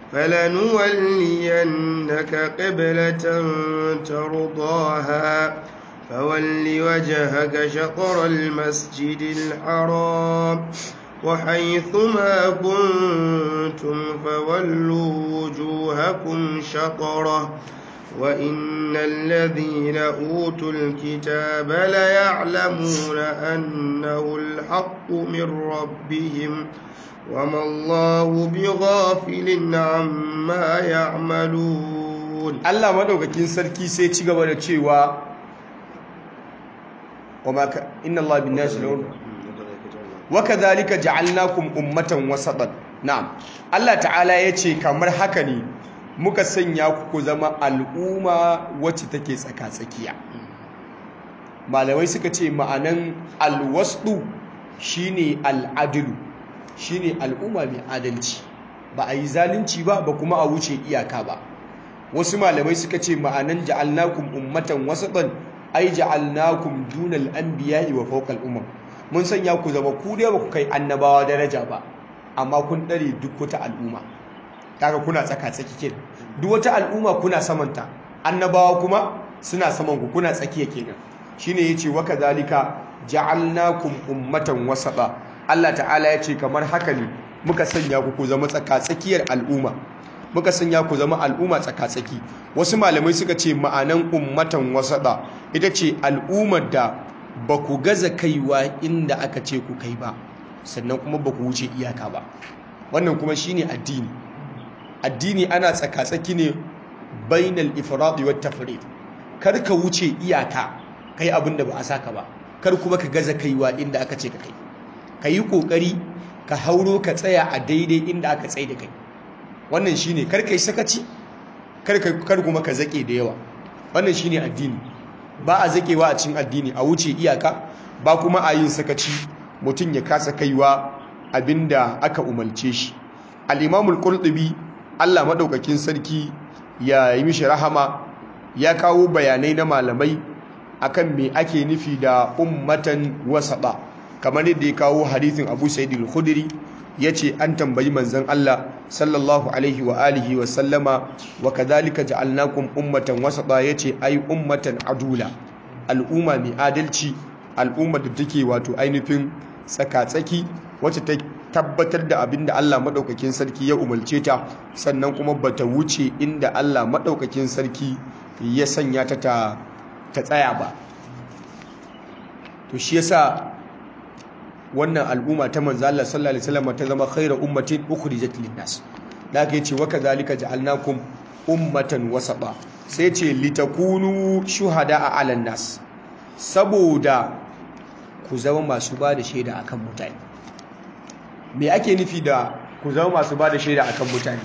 فلنولينك قبلة ترضاها فول وجهك شطر المسجد الحرام وحيثما كنتم فولوا وجوهكم شطرة وإن الذين أوتوا الكتاب ليعلمون أنه الحق من ربهم وما الله بغافل عما يعملون Allah madaukakin sarki sai ci gaba da cewa wama ka inna Allah bin nasi lahun wa kadhalika ja'alnakum ummatan wasatan na'am Allah ta'ala yace kamar haka ne muka sanya ku ku zama al'umma wacce take tsaka-tsakiya malamai suka ce ma'anan alwasdu shine al'adlu shine al'umma mai adalci ba a yi zalunci ba ba kuma a wuce iyaka ba wasu malamai suka ce ma'anan ja'alnakum ummatan wasatan ai ja'alnakum dunal anbiya'i wa fawqal umam mun sanya ku zama ku dai ba ku kai annabawa daraja ba amma kun dare duk wata al'umma kaga kuna tsaka tsaki kenan duk wata al'umma kuna samanta annabawa kuma suna saman ku kuna tsakiya kenan shine yace wa kadhalika ja'alnakum ummatan wasata Allah ta'ala yace kamar haka ne muka sanya ku ku zama tsaka tsakiyar al'umma muka sanya ku zama al'umma tsaka-tsaki wasu malamai suka ce ma'anan ummatan wasada ita ce al'ummar da ba ku gaza kaiwa inda aka ce ku kai ba sannan kuma ba ku wuce iyaka ba wannan kuma shine addini addini ana tsaka-tsaki ne bainal ifradi wat tafrid kar ka wuce iyaka kai abin da ba a saka ba kar kuma ka gaza kaiwa inda aka ce ka kai ka yi kokari ka hauro ka tsaya a daidai inda aka tsaye da kai wannan shine kar kai sakaci kar kar kuma ka zake da yawa wannan shine addini ba a zakewa a cikin addini a wuce iyaka ba kuma a yin sakaci mutum ya kasa kaiwa abinda aka umarce shi al-imam al-qurtubi Allah madaukakin sarki ya yi mishi rahama ya kawo bayanai na malamai akan me ake nufi da ummatan wasaba kamar yadda ya kawo hadithin Abu Sa'id al-Khudri yace an tambayi manzon Allah sallallahu alaihi wa alihi wa sallama wa kadhalika ja'alnakum ummatan wasata yace ai ummatan adula al'umma mai adalci al'umma da take wato ainihin tsaka-tsaki wacce ta tabbatar da abinda Allah madaukakin sarki ya umarce ta sannan kuma bata wuce inda Allah madaukakin sarki ya sanya ta ta tsaya ba to shi yasa wannan al'umma ta manzo Allah sallallahu alaihi wasallam ta zama khairu ummatin ukhrijat lin-nas da aka yace wa kadhalika ja'alnakum ummatan wasata sai ce litakunu shuhada'a 'alan nas saboda ku zama masu ba da shaida akan mutane me ake nufi da ku zama masu ba da shaida akan mutane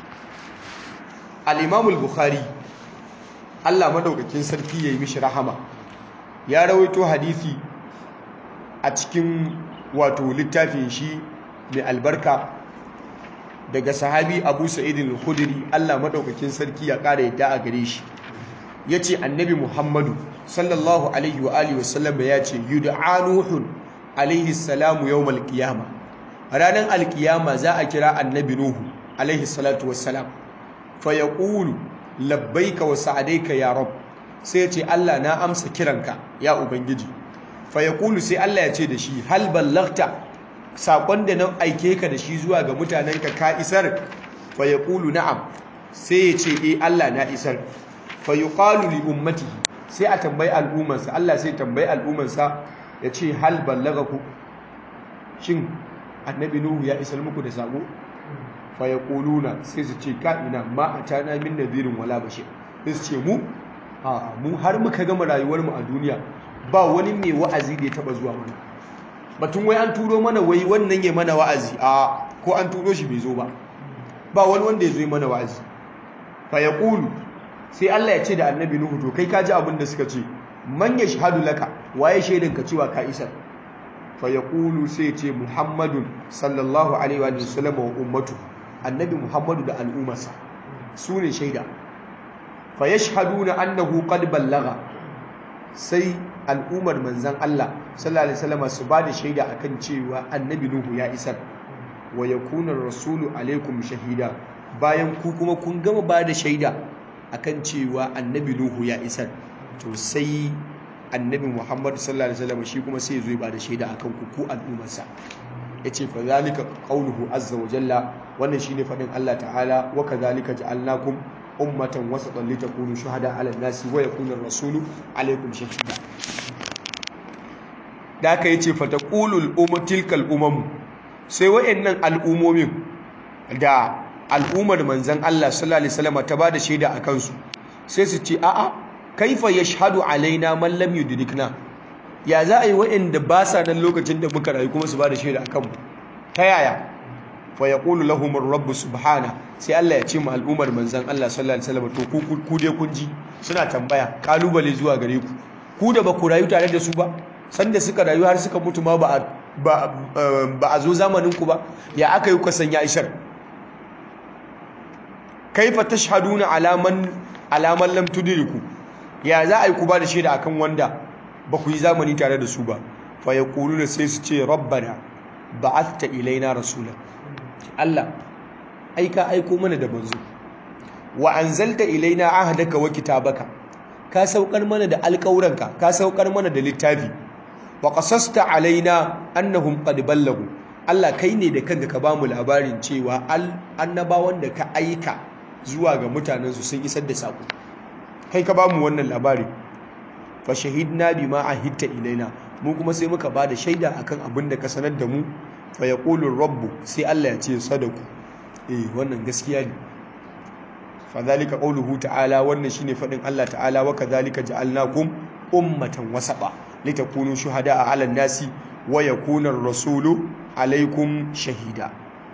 al-imam al-bukhari Allah madaukakin sarki yayi mishi rahama ya rawaito hadisi a cikin wato littafin shi mai albarka daga sahabi abu sa'idin al-khudri Allah madaukakin sarki ya kara yadda a gare shi yace annabi muhammadu sallallahu alaihi wa alihi wasallam ya ce yud'a nuhun alaihi salamu yawmal qiyama ranar alkiyama za a kira annabi nuhu alaihi salatu wassalam fa yaqulu labbaika wa sa'adaika ya rab sai ya ce Allah na amsa kiranka ya ubangiji fa yaqulu sai Allah ya ce da shi hal ballagta sakon da nan aike ka da shi zuwa ga mutanenka ka isar fa yaqulu na'am sai ya ce eh Allah na isar fa yuqalu li ummatihi sai a tambayi al'ummarsa Allah sai tambayi al'ummarsa ya ce hal ballagaku shin annabi nuhu ya isar muku da sako fa yaquluna sai su ce ka ina ma atana min nadirin wala bashir sai su ce mu a mu har muka gama rayuwar mu a duniya ba wani mai wa'azi da ya taba zuwa mana batun wai an turo mana wai wannan ya mana wa'azi a ko an turo shi bai zo ba ba wani wanda ya zo mana wa'azi fa yaqulu sai Allah ya ce da annabi nuhu to kai ka ji abin da suka ce man yashhadu laka waye shaidan ka cewa ka isar fa yaqulu sai ya ce muhammadun sallallahu alaihi wa sallam wa ummatu annabi muhammadu da al'ummarsa su ne shaida fa yashhaduna annahu qad ballaga sai al'ummar manzan Allah sallallahu alaihi wasallam su ba da shaida akan cewa annabi nuhu ya isar wa yakuna rasulu alaikum shahida bayan ku kuma kun gama ba da shaida akan cewa annabi nuhu ya isar to sai annabi muhammad sallallahu alaihi wasallam shi kuma sai zo ba da shaida akan ku ku al'ummarsa yace fa zalika qawluhu azza wa jalla wannan shine fadin Allah ta'ala wa kadhalika ja'alnakum ummatan wasatan litakunu shuhada 'ala an-nasi wa yakuna ar-rasulu 'alaykum shahida da aka yace fa taqulul ummu tilkal umam sai wayannan al'umomin da al'ummar manzon Allah sallallahu alaihi wasallam ta bada shaida akan su sai su ce a'a kaifa yashhadu alaina man lam yudrikna ya za a yi wa'anda ba sa nan lokacin da muka rayu kuma su ba da shaida akan mu ta yaya fa yaqulu lahum ar-rabb subhana sai Allah ya ce mu al'ummar manzon Allah sallallahu alaihi wasallam to ku ku dai kun ji suna tambaya kalubale zuwa gare ku ku da ba ku rayu tare da su ba sanda suka rayu har suka mutu ma ba ba ba a zo zamanin ku ba ya aka yi ku sanya ishar kaifa tashhaduna ala man ala man lam tudriku ya za a yi ku ba da shaida akan wanda ba ku yi zamani tare da su ba fa ya da sai su ce rabbana ba'athta ilaina rasula Allah ai ka aiko mana da manzo wa anzalta ilaina ahdaka wa kitabaka ka saukar mana da alƙawuranka ka saukar mana da littafi wa qasasta alaina annahum qad ballagu Allah kai ne da kanka ka bamu labarin cewa annabawan da ka aika zuwa ga mutanensu sun isar da sako kai ka bamu wannan labari fa shahidna bima ahidta ilaina mu kuma sai muka bada shaida akan abin da ka sanar da mu fa yaqulu rabbu sai Allah ya ce sadaku eh wannan gaskiya ne fa zalika qawluhu ta'ala wannan shine fadin Allah ta'ala wa kadhalika ja'alnakum ummatan wasaba litakunu shuhada'a 'alan nasi wa yakuna ar-rasulu 'alaykum shahida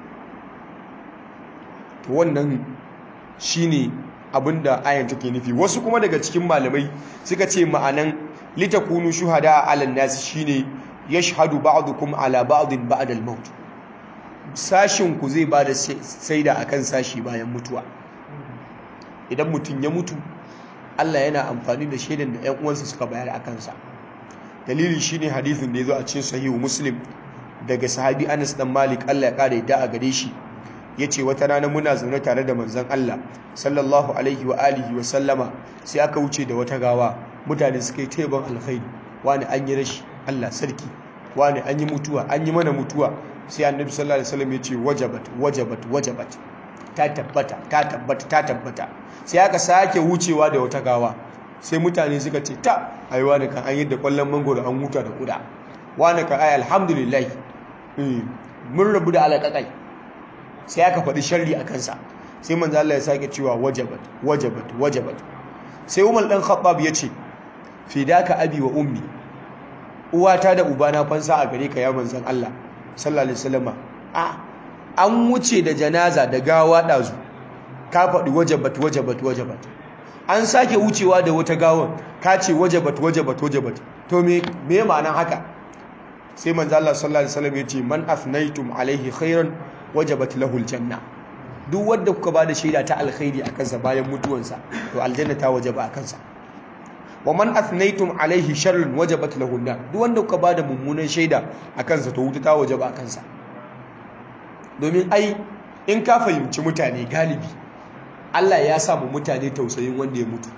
to wannan shine abinda ayan take nufi wasu kuma daga cikin malamai suka ce ma'anan litakunu shuhada ala nasi shine yashhadu ba'dukum ala ba'din ba'da al-maut sashin ku zai bada saida akan sashi bayan mutuwa idan mutum ya mutu Allah yana amfani da shaidan da ƴan uwansa suka bayar akan sa dalili shine hadisin da yazo a cikin sahihu muslim daga sahabi Anas dan Malik Allah ya kare da a gare shi ya ce wata rana muna zaune tare da manzan Allah sallallahu alaihi wa alihi wa sallama sai aka wuce da wata gawa mutane suka yi taiban alkhairi wani an yi rashi Allah sarki wani an yi mutuwa an yi mana mutuwa sai annabi sallallahu alaihi wasallam ya ce wajabat wajabat wajabat ta tabbata ta tabbata ta tabbata sai aka sake wucewa da wata gawa sai mutane suka ce ta ai wani kan an yi da kwallon mangoro an huta da kuda wani kan ai alhamdulillah mun rabu da alaƙaƙai sai aka faɗi sharri a kansa sai manzo Allah ya sake cewa wajabat wajabat wajabat sai Umar dan Khattab ya ce fidaka abi wa ummi uwata da ubana fansa a gare ka ya manzon Allah sallallahu alaihi wasallam a an wuce da janaza da gawa dazu ka faɗi wajabat wajabat wajabat an sake wucewa da wata gawan ka ce wajabat wajabat wajabat to me me ma'anan haka sai manzo Allah sallallahu alaihi wasallam ya ce man afnaytum alaihi khairan wajabat lahul janna duk wanda kuka bada shaida ta alkhairi a kansa bayan mutuwansa to aljanna ta wajaba a kansa wa man athnaytum alaihi sharrun wajabat lahu nar duk wanda kuka bada mummunan shaida a kansa to wuta ta wajaba a kansa domin ai in ka fahimci mutane galibi Allah ya sa mu mutane tausayin wanda ya mutu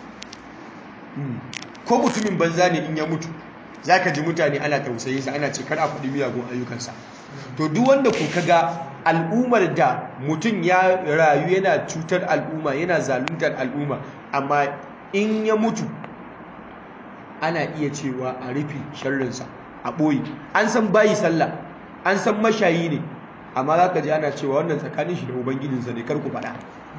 ko mutumin banza ne in ya mutu zaka ji mutane ana tausayinsa ana ce kar a faɗi miyagun ayyukansa to duk wanda ku kaga al'ummar da mutum ya rayu yana cutar al'umma yana zaluntar al'umma amma in ya mutu ana iya cewa a rufe sharrinsa a ɓoye an san bayi sallah an san mashayi ne amma za ka ji ana cewa wannan tsakanin shi da ubangijinsa ne kar ku faɗa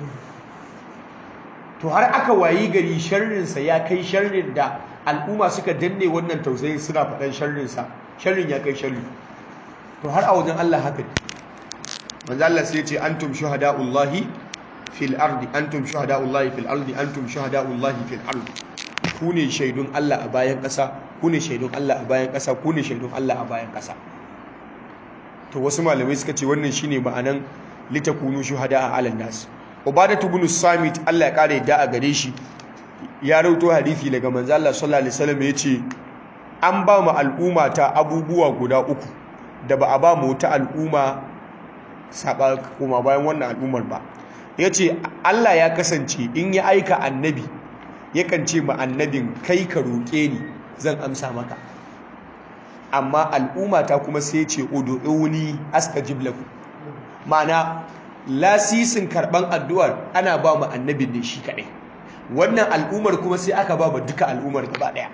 to har aka wayi gari sharrinsa ya kai sharrin da al'umma suka danne wannan tausayin suna faɗan sharrinsa sharrin ya kai sharri to har a wajen Allah haka ne manzo Allah sai ya ce antum shuhada'ullahi fil ardi antum shuhada'ullahi fil ardi antum shuhada'ullahi fil ardi ku ne shaidun Allah a bayan ƙasa ku ne shaidun Allah a bayan ƙasa ku ne shaidun Allah a bayan ƙasa to wasu malamai suka ce wannan shine ma'anan litakunu shuhada'a 'alan nas ubadatu ibn samit Allah ya kare da a gare shi ya rauto hadisi daga manzo Allah sallallahu alaihi wasallam yace an ba mu al'umma ta abubuwa guda uku da ba a ba mu ta al'umma saba kuma bayan wannan al'ummar ba yace Allah ya kasance in ya aika annabi yakan ce ma annabin kai ka roƙe ni zan amsa maka amma al'umma ta kuma sai ce ud'uni astajib lakum ma'ana lasisin karban addu'ar ana ba mu annabin ne shi kadai wannan al'ummar kuma sai aka ba mu duka al'ummar gaba daya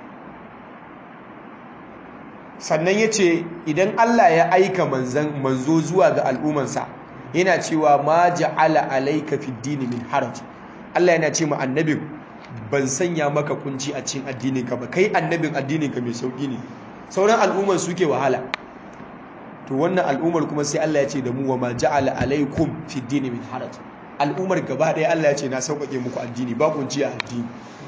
sannan yace idan Allah ya aika manzan manzo zuwa ga al'ummansa yana cewa ma ja'ala alayka fid dini min haraj Allah yana ce ma annabin ban sanya maka kunci a cikin addinin ka ba kai annabin addinin ka mai sauki ne sauran al'ummar suke wahala to wannan al'ummar kuma sai Allah ya ce da mu wa ma ja'ala alaikum fi dini min haraj al'ummar gaba ɗaya Allah ya ce na sauƙaƙe muku addini ba kunci a addini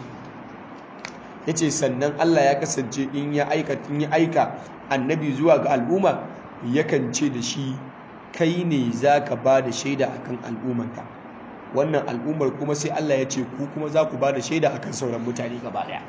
yace sannan Allah ya kasance in ya aika in ya aika annabi zuwa ga al'umma yakan ce da shi kai ne zaka ba da shaida akan al'ummarka wannan al'ummar kuma sai Allah ya ce ku kuma za ku ba da shaida akan sauran mutane gaba ɗaya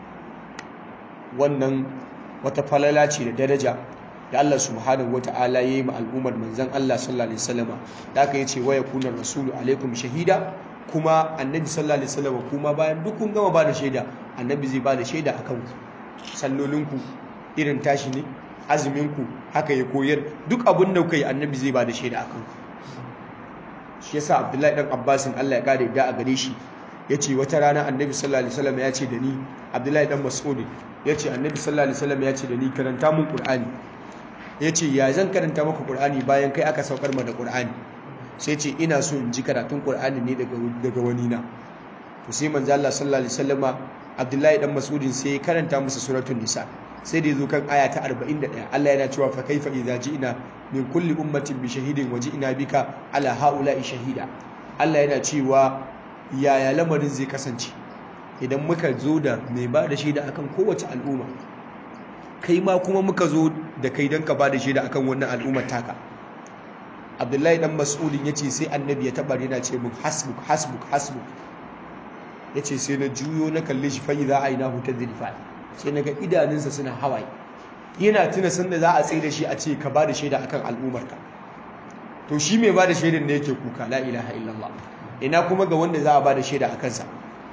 wannan wata falala ce da daraja da Allah subhanahu wata'ala yayi ma al'ummar manzon Allah sallallahu alaihi wasallam da aka yace waya kunar rasulu alaikum shahida kuma annabi sallallahu alaihi wasallam kuma bayan duk kun gama bada shaida annabi zai bada shaida akan ku sallolinku irin tashi ne azumin ku haka ya koyar duk abin da kai annabi zai bada shaida akan ku shi yasa Abdullahi dan Abbasin Allah ya kare da a gare shi yace wata rana annabi sallallahu alaihi wasallam ya ce da ni Abdullahi dan Mas'ud yace annabi sallallahu alaihi wasallam ya ce da ni karanta mun Qur'ani ya ce ya zan karanta maka ƙur'ani bayan kai aka saukar ma da ƙur'ani sai ce ina so in ji karatun ƙur'ani ne daga wani na to sai manzo Allah sallallahu alaihi wasallama Abdullahi dan Mas'udin sai ya karanta masa suratul nisa sai da yazo kan aya ta 41 Allah yana cewa fa kaifa idza ji'na min kulli ummatin bi shahidin wa ji'na bika ala haula'i shahida Allah yana cewa yaya lamarin zai kasance idan muka zo da mai ba da shaida akan kowace al'umma kai ma kuma muka zo da kai don ka ba da shaida akan wannan al'ummar taka abdullahi dan mas'udin ya ce sai annabi ya taɓa yana ce mun hasbuk hasbuk hasbuk ya ce sai na juyo na kalle shi fayi za a yi na hutar zirfa sai na ga idanunsa suna hawaye yana tuna sanda za a tsaye da shi a ce ka ba da shaida akan al'ummarka to shi mai ba da shaidan ne yake kuka la ilaha illallah ina kuma ga wanda za a ba da shaida a kansa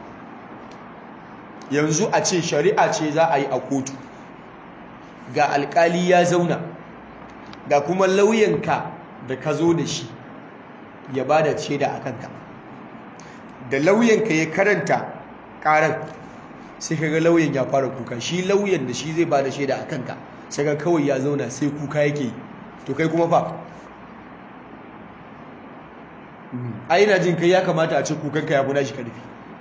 yanzu a ce shari'a ce za a yi a kotu ga alkali ya zauna ga kuma lauyanka da ka zo da shi ya ba da shaida a kanka da lauyanka ya karanta karar sai kaga lauyan ya fara kuka shi lauyan da shi zai ba da shaida a kanka sai ga kawai ya zauna sai kuka yake to kai kuma fa a yana jin kai ya kamata a ce kukanka ya fi nashi karfi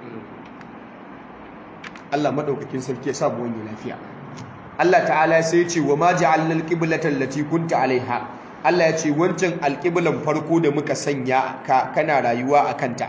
Allah maɗaukakin sarki ya samu wani lafiya Allah ta'ala sai ya ce wa ma ja'alna al-qiblata allati kunta alaiha Allah ya ce wancan alƙiblan farko da muka sanya ka kana rayuwa a kanta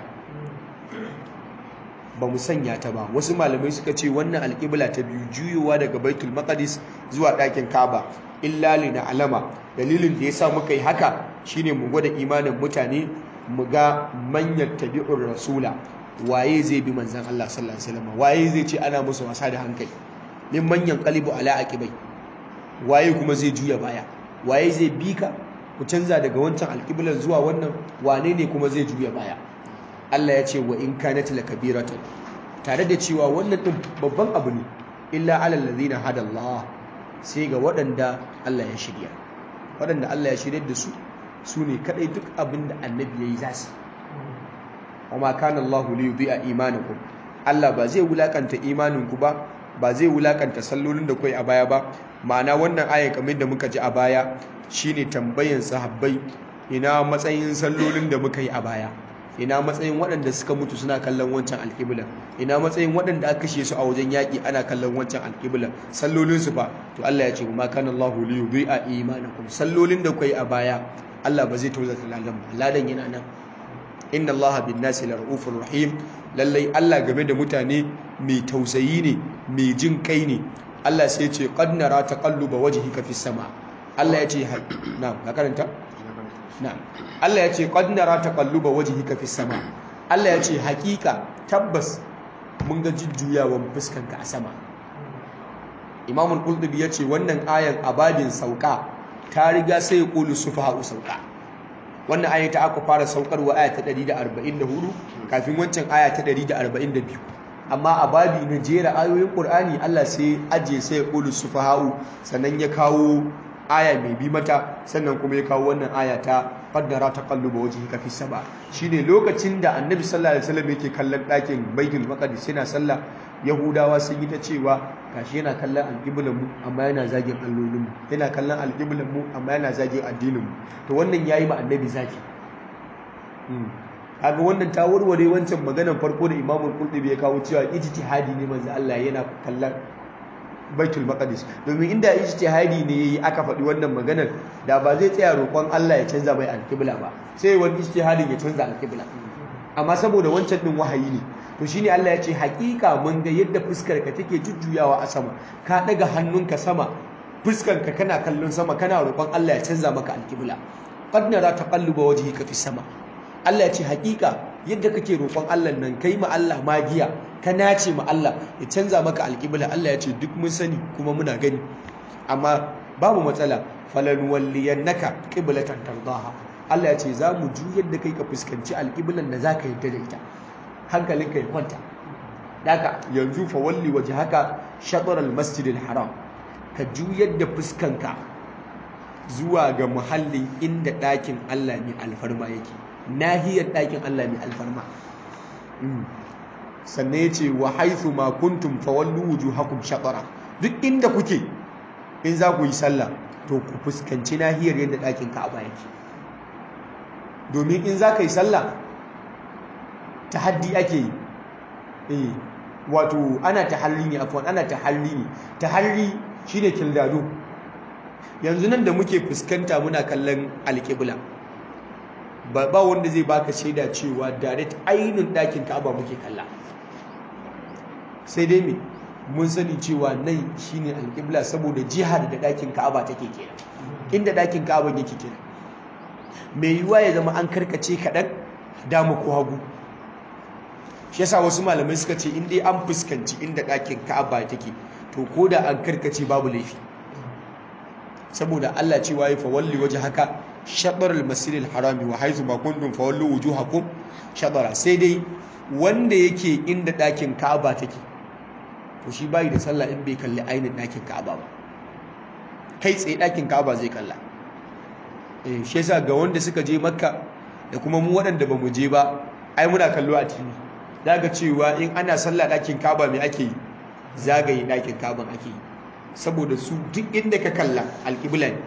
ba mu sanya ta ba wasu malamai suka ce wannan alƙibla ta biyu juyowa daga baitul maqdis zuwa ɗakin kaba illa li alama dalilin da yasa muka yi haka shine mu gwada imanin mutane mu ga manyan tabi'ur rasula waye zai bi manzon Allah sallallahu alaihi wasallam waye zai ce ana musu wasa da hankali min manyan qalibu ala aqibai waye kuma zai juya baya waye zai bi ka ku canza daga wancan alƙiblar zuwa wannan wane ne kuma zai juya baya Allah ya ce wa in kanat lakabiratan tare da cewa wannan din babban abu ne illa alal ladina hada Allah sai ga waɗanda Allah ya shirya waɗanda Allah ya shirya da su su ne kadai duk abin da annabi yayi za su amma kana Allah li yudhi'a imanakum Allah ba zai wulakanta imaninku ba ba zai wulakanta sallolin da kai a baya ba ma'ana wannan ayan kamar da muka ji a baya shine tambayan sahabbai ina matsayin sallolin da muka yi a baya ina matsayin waɗanda suka mutu suna kallon wancan alƙiblan ina matsayin waɗanda aka kashe su a wajen yaƙi ana kallon wancan alƙiblan sallolin su fa to Allah ya ce ma kana Allahu li yudhi'a imanakum sallolin da kuka yi a baya Allah ba zai tozata ladan ba ladan yana nan inna allaha bin nasi la ra'ufur rahim lallai Allah game da mutane mai tausayi ne mai jin kai ne Allah sai ya ce qad nara taqalluba wajhika fis sama Allah ya ce na'am ka karanta na'am Allah ya ce qad nara taqalluba wajhika fis sama Allah ya ce hakika tabbas mun ga jujjuyawan fuskanka a sama Imam al-Qurtubi ya ce wannan ayan abadin sauka ta riga sai ya qulu sufaha sauka wannan aya ta aka fara saukarwa aya ta 144 kafin wancan aya ta 142 amma a babi na jera ayoyin Qur'ani Allah sai aje sai ya qulu sufaha'u sannan ya kawo aya mai bi mata sannan kuma ya kawo wannan aya ta qaddara taqalluba wajhika fi sama shine lokacin da Annabi sallallahu alaihi wasallam yake kallon ɗakin Baitul Maqdis yana sallah Yahudawa sun yi ta cewa gashi yana kallon alƙiblan mu amma yana zagin allolin mu yana kallon alƙiblan mu amma yana zagin addinin mu to wannan yayi ma Annabi zaki kaga wannan ta warware wancan maganar farko da Imam Qurtubi ya kawo cewa ijtihadi ne manzo Allah yana kallon Baitul Maqdis domin inda ijtihadi ne yayi aka faɗi wannan maganar da ba zai tsaya roƙon Allah ya canza mai alƙibla ba sai wani ijtihadin ya canza alƙibla amma saboda wancan din wahayi ne to shine Allah ya ce haƙiƙa mun ga yadda fuskar ka take jujjuyawa a sama ka daga hannunka sama fuskar ka kana kallon sama kana roƙon Allah ya canza maka alƙibla qad nara taqalluba wajhika fi sama Allah ya ce haƙiƙa yadda kake roƙon Allah nan kai ma Allah magiya ka nace ma Allah ya canza maka alƙibla Allah ya ce duk mun sani kuma muna gani amma babu matsala falan walliyannaka qiblatan tardaha Allah ya ce za mu juyar da kai ka fuskanci alƙiblan da zaka yadda da ita hankalinka ya kwanta daga yanzu fa walli wajhaka shatr al-masjid al-haram ka juyar da fuskanka zuwa ga muhallin inda ɗakin Allah mai alfarma yake nahiyar ɗakin Allah mai alfarma sannan ya ce wa haithu ma kuntum fawallu wujuhakum shatara duk inda kuke in za ku yi sallah to ku fuskanci nahiyar yadda ɗakin Ka'aba yake domin in za ka yi sallah tahaddi ake yi eh wato ana tahalli ne afwan ana tahalli ne tahalli shine kildado yanzu nan da muke fuskanta muna kallon alƙibla ba ba wanda zai baka shaida cewa direct ainihin ɗakin Ka'aba muke kalla sai dai me mun sani cewa nan shine alƙibla saboda jihar da ɗakin Ka'aba take kenan inda ɗakin Ka'aba yake kenan mai yiwuwa ya zama an karkace kaɗan dama ko hagu shi yasa wasu malamai suka ce in dai an fuskanci inda ɗakin Ka'aba take to ko da an karkace babu laifi saboda Allah cewa ya fawalli waje haka shaɗar al-masir al-harami wa haizu ma kuntum fawallu wujuhakum shaɗara sai dai wanda yake inda ɗakin Ka'aba take to shi bai da sallah in bai kalli ainihin ɗakin Ka'aba ba kai tsaye ɗakin Ka'aba zai kalla eh shi yasa ga wanda suka je Makka da kuma mu waɗanda ba mu je ba ai muna kallo a TV daga cewa in ana sallah ɗakin Ka'aba me ake yi zagaye ɗakin Ka'aban ake yi saboda su duk inda ka kalla alƙibla ne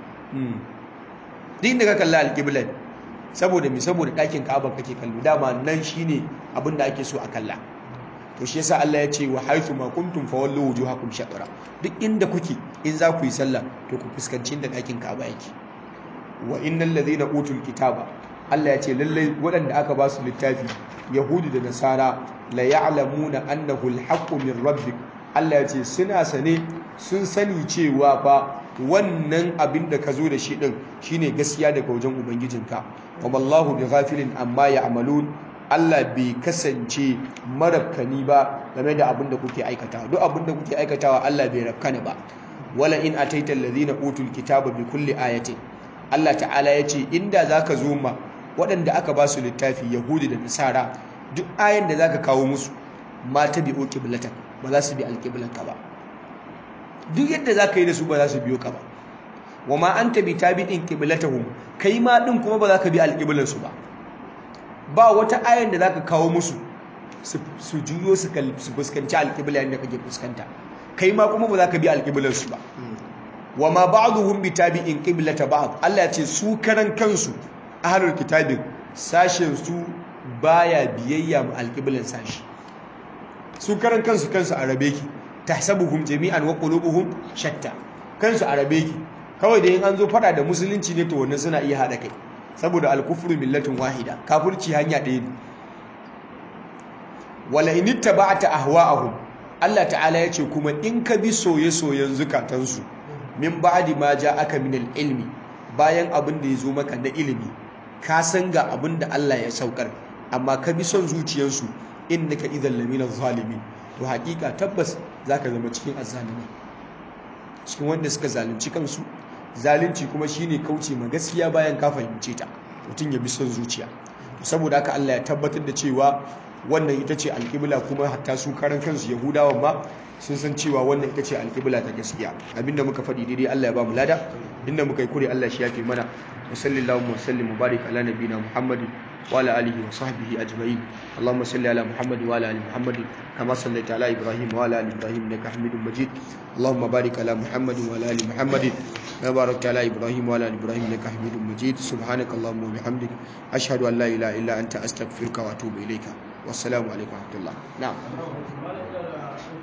duk inda ka kalla alƙibla ne saboda mi saboda ɗakin ka'aba kake kallo dama nan shine abin da ake so a kalla to shi yasa Allah ya ce wa haythu ma kuntum fawallu wujuhakum shatara duk inda kuke in za ku yi sallah to ku fuskanci inda ɗakin ka'aba yake wa innal ladhina utul kitaba Allah ya ce lallai waɗanda aka ba su littafi yahudi da nasara la ya'lamuna annahu al-haqqu min rabbik Allah ya ce suna sane sun sani cewa fa wannan abin da ka zo da shi din shine gaskiya daga wajen ubangijinka wa wallahu bi ghafilin amma ya'malun Allah bai kasance marabkani ba game da abin da kuke aikatawa duk abin da kuke aikatawa Allah bai rabkana ba wala in ataita alladhina utul kitaba bi kulli ayatin Allah ta'ala ya ce inda zaka zo ma waɗanda aka ba su littafi yahudi da nasara duk ayan da zaka kawo musu ma ta bi'o qiblatan ba za su bi alqiblanka ba duk yadda za ka yi da su ba za su biyo ka ba wa ma an tabi tabi'in qiblatahum kai ma din kuma ba za ka bi alqiblan su ba ba wata ayan da za ka kawo musu su juyo su fuskanci alqibla yadda kake fuskanta kai ma kuma ba za ka bi alqiblan su ba wa ma ba'dhum bi tabi'in qiblata ba'd Allah ya ce su karan kansu ahlul kitabin sashen su baya biyayya mu alqiblan sashi su karan kansu kansu arabe ki tahsabuhum jami'an wa qulubuhum shatta kansu arabe ki kawai da yin an zo fada da musulunci ne to wannan suna iya hada kai saboda al-kufru millatun wahida kafirci hanya ɗaya ne wala in ittaba'ta ahwa'ahum Allah ta'ala ya ce kuma in ka bi soye-soyen zukatansu min ba'di ma aka min al-ilmi bayan abin da ya zo maka na ilimi ka san ga abin da Allah ya saukar amma ka bi son zuciyarsu innaka idan lamina zalimin to hakika tabbas zaka zama cikin azzalimai cikin wanda suka zalunci kansu zalunci kuma shine kauce ma gaskiya bayan ka fahimce ta mutum ya bi son zuciya saboda haka Allah ya tabbatar da cewa wannan ita ce alƙibla kuma hatta su karan kansu yahudawan ma sun san cewa wannan ita ce alƙibla ta gaskiya abinda muka faɗi daidai Allah ya ba mu lada inda muka yi kure Allah shi yafe mana wa sallallahu wa sallim wa barik ala nabiyina muhammadin wa ala alihi wa sahbihi ajma'in allahumma salli ala muhammad wa ala ali muhammad kama sallaita ala ibrahim wa ala ali ibrahim innaka hamidum majid allahumma barik ala muhammad wa ala ali muhammad كما باركت على ابراهيم وعلى ال ابراهيم انك حميد مجيد سبحانك اللهم وبحمدك اشهد ان لا اله الا انت استغفرك واتوب اليك والسلام عليكم ورحمه الله نعم